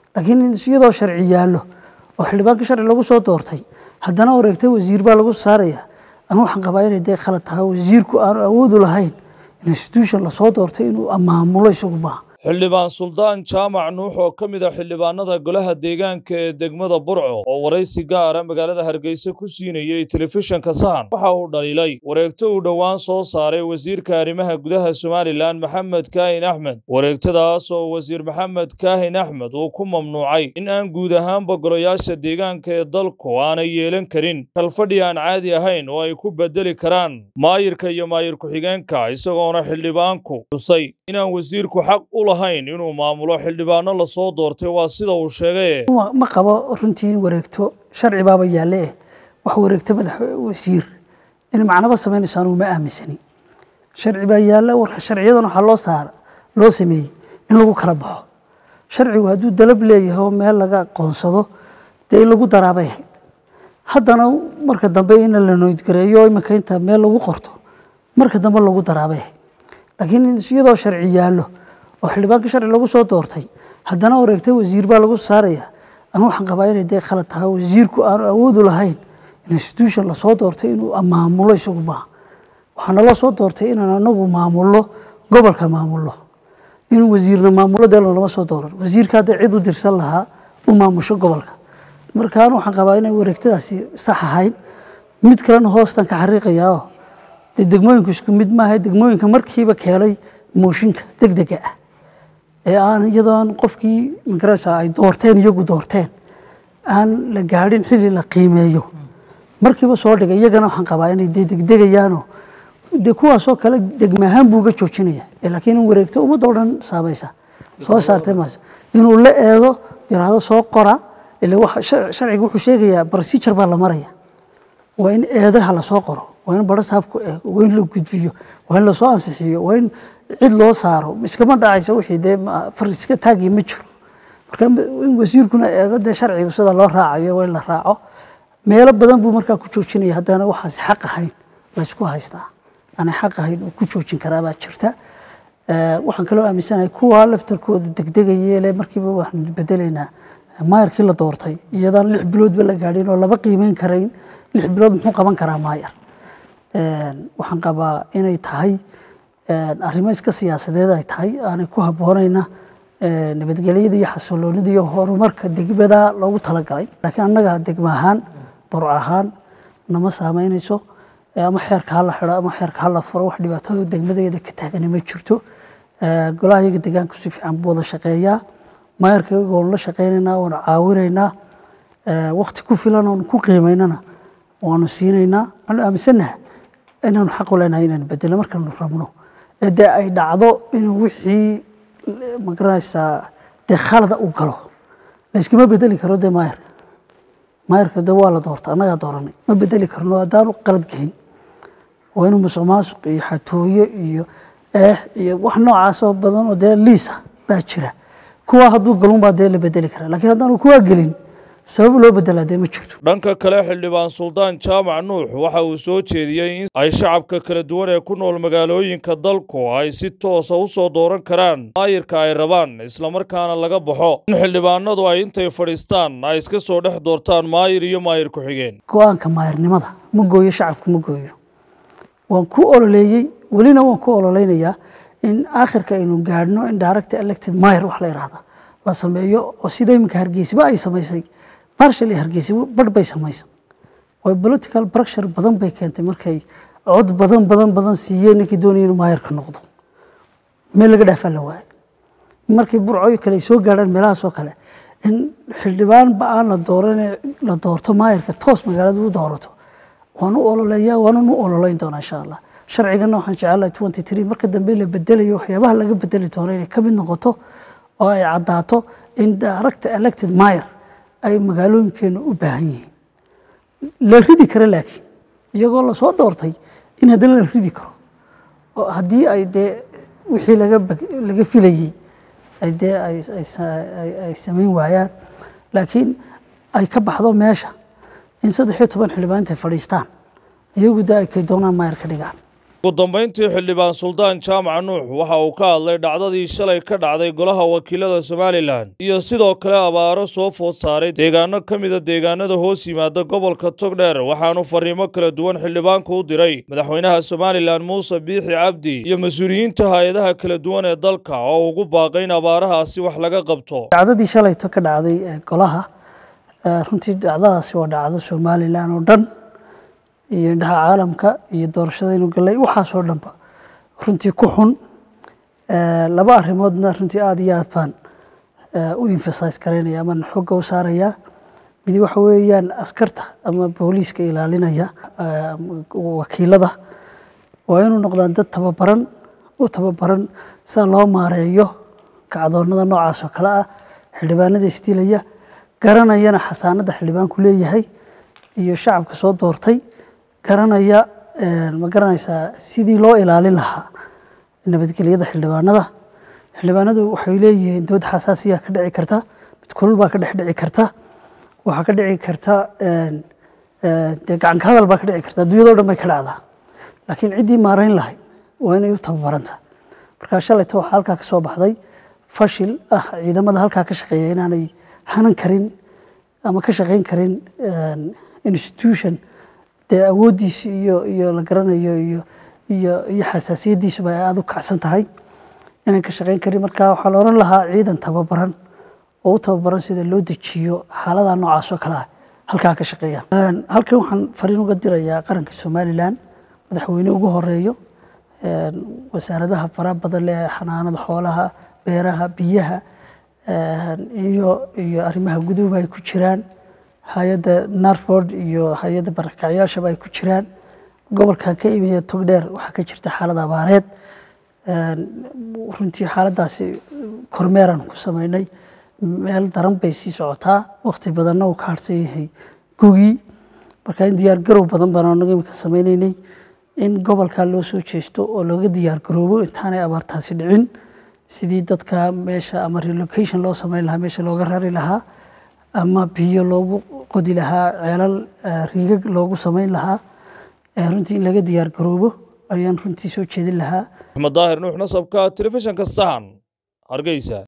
laakiin iyadoo sharci yaallo oo xildhibaanka sharci lagu soo doortay haddana wareegta wasiir baa lagu saaraya anu waxaan qabaa inay dee khalad tahay wasiirku aanu awoodu lahayn institution lasoo doortay inuu maamulo isagu maaha xildhibaan suldaan jaamac nuux oo ka mid ah xildhibaanada golaha deegaanka ee degmada burco oo waraysi gaara magaalada hargeysa ku siinayey telefishinka sahan waxa uu dhaliilay wareegto uu dhowaan soo saaray wasiirka arrimaha gudaha somalilan maxamed kaahin axmed wareegtadaas oo wasiir maxamed kaahin axmed uu ku mamnuucay in aan guud ahaanba golayaasha deegaanka ee dalku aanay yeelan karin kalfadhi aan caadi ahayn oo ay ku bedeli karaan maayirka iyo maayir ku-xigeenka isagoona xildhibaanku xusay inaan wasiirku xaq u lahayn inuu maamulo xildhibaano lasoo doortay waa sida uu sheegay ma qabo runtii in wareegto sharci baaba yaalle eh wax wareegto madax wasiir in macnaba samaynayso anugu ma aaminsani sharci baa yaalla warka sharciyadan waxaa loo saara loo sameeyey in lagu kala baxo sharcigu hadduu dalab leeyahay oo meel laga aqoonsado dee in lagu daraabay ahayd haddana marka dambe in la noydgareeyo iminka inta meel lagu qorto marka dambe lagu daraabay ahayd laakiin iyadoo sharci yaallo oo xildhibaanka sharci lagu soo doortay haddana wareegta wasiir baa lagu saaraya anu waxaan qabaa inay dee khalad tahay wasiirku aanu awoodu lahayn institution lasoo doortay inuu maamulo isagu maaha waxaa naloo soo doortay inaan anagu maamulno gobolka maamulno inuu wasiirna maamulo dee lama soo dooran wasiirka hadda cid u dirsan lahaa u maamusho gobolka marka anu waxaan qabaa inay wareegtadaasi sax ahayn mid kalena hoostan ka xariiqayaa oo dee degmooyinku isku mid maaha degmooyinka markiiba keenay mooshinka degdega ah ee aan iyadoon qofkii magarasa ay doorteen iyagu doorteen aan la gaadhin xilli la qiimeeyo markiiba soo dhigay iyagana waxaan qabaa inay dee degdegayaanoo dee kuwaasoo kale degmaahaan buu uga joojinaya laakiin in wareegto ummadda o dhan saamaysa soo saartay maas inuu la eego yiraahdo soo qora ila sharciga wuxuu sheegayaa procedure baa la maraya waa in eedaha lasoo qoro waa in baro saabku eego waa in la gudbiyo waa in lasoo ansixiyo waa in cid loo saaro iskama dhacayso wixii dee fariska taagi ma jiro marka in wasiirkuna eego dee sharciga sida loo raacayo waa in la raaco meelo badan buu markaa ku joojinaya haddana waxaas xaq ahayn laysku haystaa aanay xaq ahayn oo ku joojin karaabaa jirta waxaan kaloo aaminsanahay kuwa laftarkoodu degdegayeele markiiba waxaan bedelaynaa maayarkii la doortay iyadaan lix biloodba la gaadhin oo laba qiimeyn karayn lix bilood muxuu qaban karaa maayar waxaan qabaa inay tahay arrimo iska siyaasadeed ay tahay aanay ku habboonayna nabadgelyada iyo xasiloonida iyo horumarka degmada loogu talagalay laakiin annaga degma ahaan burc ahaan nama saameynayso ama xeerka hala xidho ama xeerka hala furo wax dhibaatada degmadeeda ka taagani ma jirto golaha iyaga deegaanku si fiican buu wada shaqeeyaa maayarka iyaga waanu la shaqeynaynaa waanu caawinaynaa waqti ku filan oonu ku qiimaynana waanu siinaynaa waanu aaminsannaha inaanu xaq u leenahay inaanu bedelo markaanu rabno ee dee ay dhacdo inuu wixii magaranaysaa dee khalada u galo layskama bedeli karo dee maayarka maayarka dee waa la doorta annagaa dooranay ma bedeli karno haddaanu qalad gelin waa inuu musuq maasuq iyo xatooyo iyo eex iyo wax noocaasoo badan oo dee liisa baa jira kuwaa hadduu galun baa dee la bedeli karaa laakiin haddaanu kuwaa gelin sabab loo bedelaa dee ma jirto dhanka kale xildhibaan suldaan jaamac nuux waxa uu soo jeediyey in ay shacabka kala duwan ee ku nool magaalooyinka dalku ay si toosa u soo dooran karaan maayirka ay rabaan islamarkaana laga baxo in xildhibaanadu ay intay fadhiistaan ay iska soo dhex doortaan maayir iyo maayir ku-xigeen go-aanka maayirnimada ma gooyo shacabku ma gooyo waan ku ololeeyey welina waan ku ololeynayaa in aakhirka aynu gaadhno in direct elected maayir wax la yidhaahda la sameeyo oo sida iminka hargeysiba ay samaysay barshal hargeysa barh bay samaysan way political pressure badan bay keentay markay cod badan badan badan siiyeen ninkii doonaya inuu maayarka noqdo meel laga dhaafaa la waayay markay burcooyo kale ay soo gaadhaan meelahaasoo kale in xildhibaan ba aan la dooran la doorto maayarka toos magaalada u doorato waan u ololeeyaa waanan u ololeyn doonaa insha allah sharcigana waxaan jecelahay twenty three marka dambe la bedelayo waxyaabaha laga bedeli doono inay ka mid noqoto oo ay caddaato in direct elected mayor ay magaalooyinkeena u baahan yihiin la ridi karo laakiin iyagoo lasoo doortay in haddana la ridi karo oo haddii ay dee wixii laga laga filayey ay dee ay samayn waayaan laakiin ay ka baxdo meesha in saddex iyo toban xildhibaan intay fadhiistaan iyagu dee ay kay doonaan maayar ka dhigaan ugu dambayntii xildhibaan suldaan jaamac nuux waxa uu ka hadlay dhacdadii shalay ka dhacday golaha wakiilada somalilan iyo sidoo kale abaaro soo food saaray deegaano ka mida deegaanada hoos yimaada gobolka togdheer waxaanu fariimo kala duwan xildhibaanku u diray madaxweynaha somalilan muuse biixi cabdi iyo mas-uuliyiinta hay-adaha kala duwan ee dalka oo ugu baaqay in abaarahaasi wax laga qabto dhacdadii shalayto ka dhacday ee golaha runtii dhacdadaasi waa dhacdo somalilan oo dhan iyo indhaha caalamka iyo doorashadaynu galay waxaasoo dhanba runtii ku xun laba arrimoodna runtii aada iyo aad baan u emphasize garaynaya ama xogga u saarayaa mid waxa weeyaan askarta ama booliiska ilaalinaya wakiilada waa inuu noqdaan dad tababaran u tababaran sida loo maareeyo kacdoonada noocaas oo kale ah xildhibaanada isdilaya garanayana xasaanada xildhibaanku leeyahay iyo shacabka soo doortay garanaya ma garanaysaa sidii loo ilaalin lahaa nabadgelyada xildhibaanada xildhibaanadu waxay leeyihiin dood xasaasiya ka dhici karta mid kulul baa ka dhex dhici karta waxaa ka dhici karta dee gacanka hadal baa ka dhici karta adduunyado dhan bay ka dhacdaa laakiin ciddii maarayn lahayd waa inay u tababaranta markaa shalayta waxaa halkaa ka soo baxday fashil ah ciidamada halkaa ka shaqeeya inaanay hanan karin ama ka shaqayn karin institution dee awooddiisa iyo iyo la garanayo iyo iyo iyo xasaasiyaddiisuba ay aada u kacsan tahay inaan ka shaqayn karin marka waxaa la odhan lahaa ciidan tababaran oo u tababaran sida loo dejiyo xaaladaha noocaas oo kale ah halkaa ka shaqeeya halkan waxaan fariin uga dirayaa qaranka somalilan madaxweyne ugu horeeyo wasaaradaha faraha badan leh xanaanada xoolaha beeraha biyaha iyo iyo arrimaha guduba ay ku jiraan hay-adda narford iyo hay-adda barakacyaashaba ay ku jiraan gobolkan ka imiya togdheer waxaa ka jirta xaalad abaareed runtii xaaladdaasi kormeeraan ku sameynay meel daran bay sii socotaa waqti badanna uu ka harsan yahay gugii marka in diyaar garow badan baan anaga imika sameyneynay in gobolkaa loo soo jeesto oo looga diyaar garoobo intaanay abaartaasi dhicin sidii dadka meesha ama relocation loo sameyn lahaa meesha looga rari lahaa ama biyo loogu qodi lahaa ceelal riigag loogu sameyn lahaa runtii in laga diyaar garoobo ayaan runtii soo jeedin lahaa axmed daahir nuux nasabka telefishinka sahan hargeysa